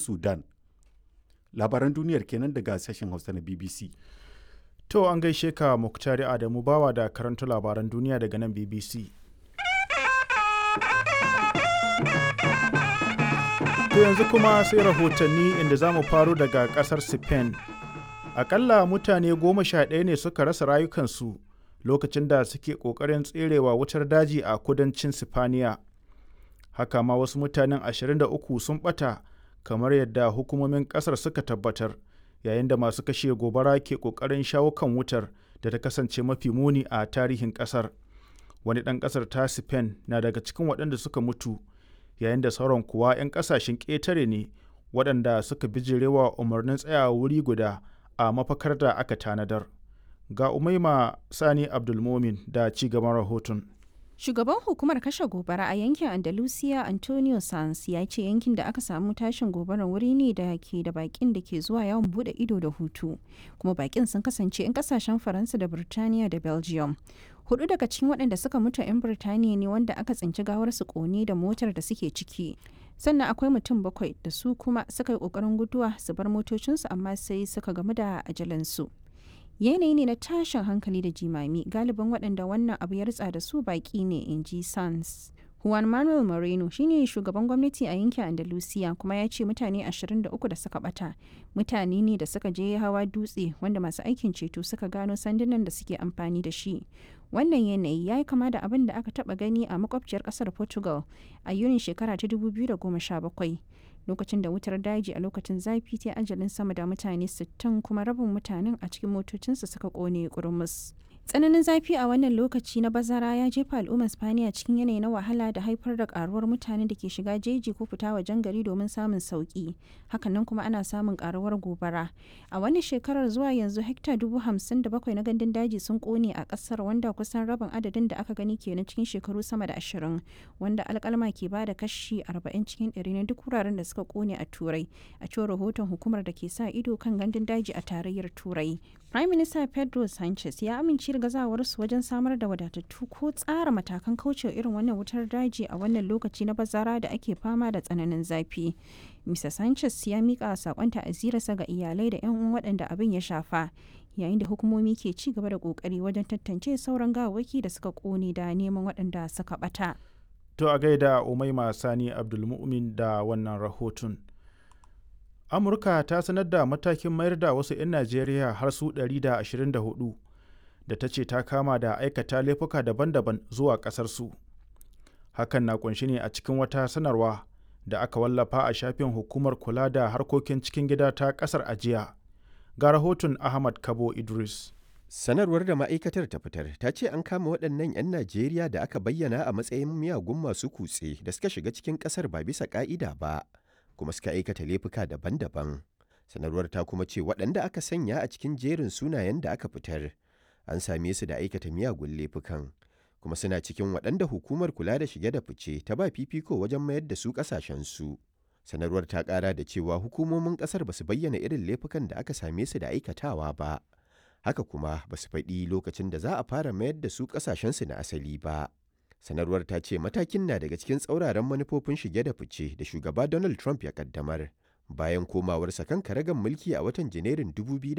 sudan labaran duniyar kenan daga sashen hausa na bbc To an gaishe ka Muktari Adamu bawa da karanta labaran duniya daga nan BBC. To yanzu kuma sai rahotanni inda za mu faro daga kasar Spain. Akalla mutane goma sha ɗaya ne suka rasa rayukansu lokacin da suke ƙoƙarin tserewa wutar daji a kudancin Sifaniya. Haka ma wasu mutanen 23 sun ɓata kamar yadda hukumomin ƙasar suka tabbatar. yayin da masu kashe gobara ke kokarin shawo kan wutar da ta kasance mafi muni a tarihin kasar wani ɗan ƙasar ta spain na daga cikin waɗanda suka mutu yayin da sauran kuwa 'yan ƙasashen ƙetare ne waɗanda suka bijirewa umarnin tsayawa wuri guda a mafakar da aka tanadar ga umaima sani abdulmomin da ci gaban rahoton Shugaban hukumar kashe gobara a yankin Andalusia Antonio Sanz ya ce yankin da aka samu tashin gobarar wuri ne da ke da bakin da ke zuwa yawon bude ido da hutu. Kuma bakin sun kasance 'yan kasashen Faransa da Birtaniya da Belgium. Hudu daga cikin waɗanda suka mutu 'yan Birtaniya ne wanda aka tsinci gawarsu kone da motar da suke ciki. Sannan akwai mutum bakwai da su kuma suka yi ƙoƙarin guduwa su bar motocinsu amma sai suka gamu da ajalansu. yanayi ne na tashin hankali da jimami galibin waɗanda wannan abu ya ritsa da su baƙi ne in ji sans juan manuel moreno shine shugaban gwamnati a yankin andalusia kuma ya ce mutane 23 da suka bata mutane ne da suka je hawa dutse wanda masu aikin ceto suka gano sandunan da suke amfani da shi wannan yanayi ya yi kama da abin da aka taba gani a makwabciyar kasar portugal a yunin shekara ta 2017 lokacin da wutar daji a lokacin zafi ta ajalin sama da mutane 60 kuma rabin mutanen a cikin motocinsu suka kone kurmus. tsananin zafi a wannan lokaci na bazara ya jefa al'ummar spaniya cikin yanayi na wahala da haifar da karuwar mutane da ke shiga jeji ko fita wajen gari domin samun sauki hakanan kuma ana samun karuwar gobara a wani shekarar zuwa yanzu hekta dubu hamsin da bakwai na gandun daji sun kone a kasar wanda kusan rabin adadin da aka gani kenan cikin shekaru sama da ashirin wanda alkalma ke bada kashi arba'in cikin ɗari na duk wuraren da suka kone a turai a cewar rahoton hukumar da ke sa ido kan gandun daji a tarayyar turai prime minister pedro sanchez ya amince da gazawarsu wajen samar da wadatattu ko tsara matakan kaucewa irin wannan wutar daji a wannan lokaci na bazara da ake fama da tsananin zafi. Mr. Sanchez ya mika sakon ta'azirarsa ga iyalai da 'yan uwan waɗanda abin ya shafa yayin da hukumomi ke ci gaba da kokari wajen tantance sauran gawawwaki da suka kone da neman waɗanda suka bata. To a gaida Umaima Sani Abdulmumin da wannan rahoton. Amurka ta sanar da matakin mayar da wasu 'yan Najeriya har su 124 da ta ce ta kama da aikata laifuka daban-daban zuwa ƙasarsu. Hakan na kunshi ne a cikin wata sanarwa da aka wallafa a shafin hukumar kula da harkokin cikin gida ta ƙasar ajiya. Ga rahoton Ahmad Kabo Idris. Sanarwar da ma'aikatar ta fitar ta ce an kama waɗannan 'yan Najeriya da aka bayyana a matsayin miyagun masu kutse da suka shiga cikin ƙasar ba bisa ƙa'ida ba, kuma suka aikata laifuka daban-daban. Sanarwar ta kuma ce waɗanda aka sanya a cikin jerin sunayen da aka fitar. an same su da aikata miyagun laifukan kuma suna cikin waɗanda hukumar kula da shige da fice ta ba fifiko wajen mayar da su ƙasashensu. Sanarwar ta ƙara da cewa hukumomin ƙasar ba su bayyana irin laifukan da aka same su da aikatawa ba. Haka kuma ba su faɗi lokacin da za a fara mayar da su ƙasashensu na asali ba. Sanarwar ta ce matakin na daga cikin tsauraran manufofin shige da fice da shugaba Donald Trump ya ƙaddamar bayan komawarsa kan karagan mulki a watan Janairun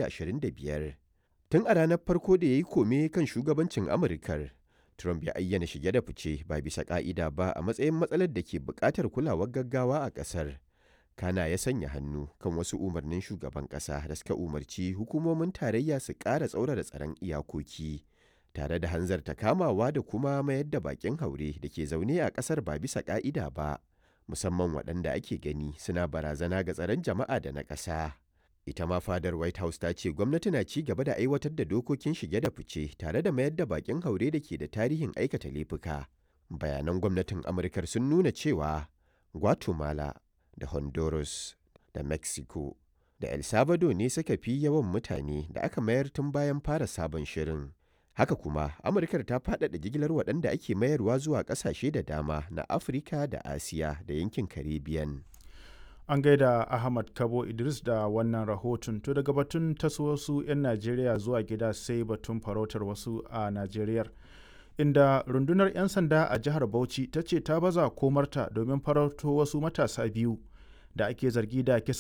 2025. Tun a ranar farko da ya yi kome kan shugabancin Amurkar, Trump ya ayyana shige da fice ba bisa ƙa'ida ba a matsayin matsalar da ke buƙatar kulawar gaggawa a ƙasar. Kana ya sanya hannu kan wasu umarnin shugaban ƙasa da suka umarci hukumomin tarayya su ƙara tsaurara tsaron iyakoki, tare da hanzarta kamawa da kuma mayar da baƙin haure da ke zaune a ƙasar ba bisa ƙa'ida ba, musamman waɗanda ake gani suna barazana ga tsaron jama'a da na ƙasa. ita ma fadar white house ta ce gwamnati na ci gaba da aiwatar da dokokin shige da fice tare da mayar da bakin haure da ke da tarihin aikata laifuka bayanan gwamnatin amurkar sun nuna cewa guatemala da honduras da mexico da el salvador ne suka fi yawan mutane da aka mayar tun bayan fara sabon shirin haka kuma amurkar ta faɗaɗa jigilar waɗanda ake mayarwa zuwa ƙasashe da dama na afirka da asiya da yankin caribbean An gaida Ahmad Kabo Idris da wannan rahoton. To daga batun taso wasu 'yan Najeriya zuwa gida sai batun farautar wasu a Najeriya. Inda rundunar 'yan sanda a jihar Bauchi ta ce ta baza komarta domin farauto wasu matasa biyu da ake zargi da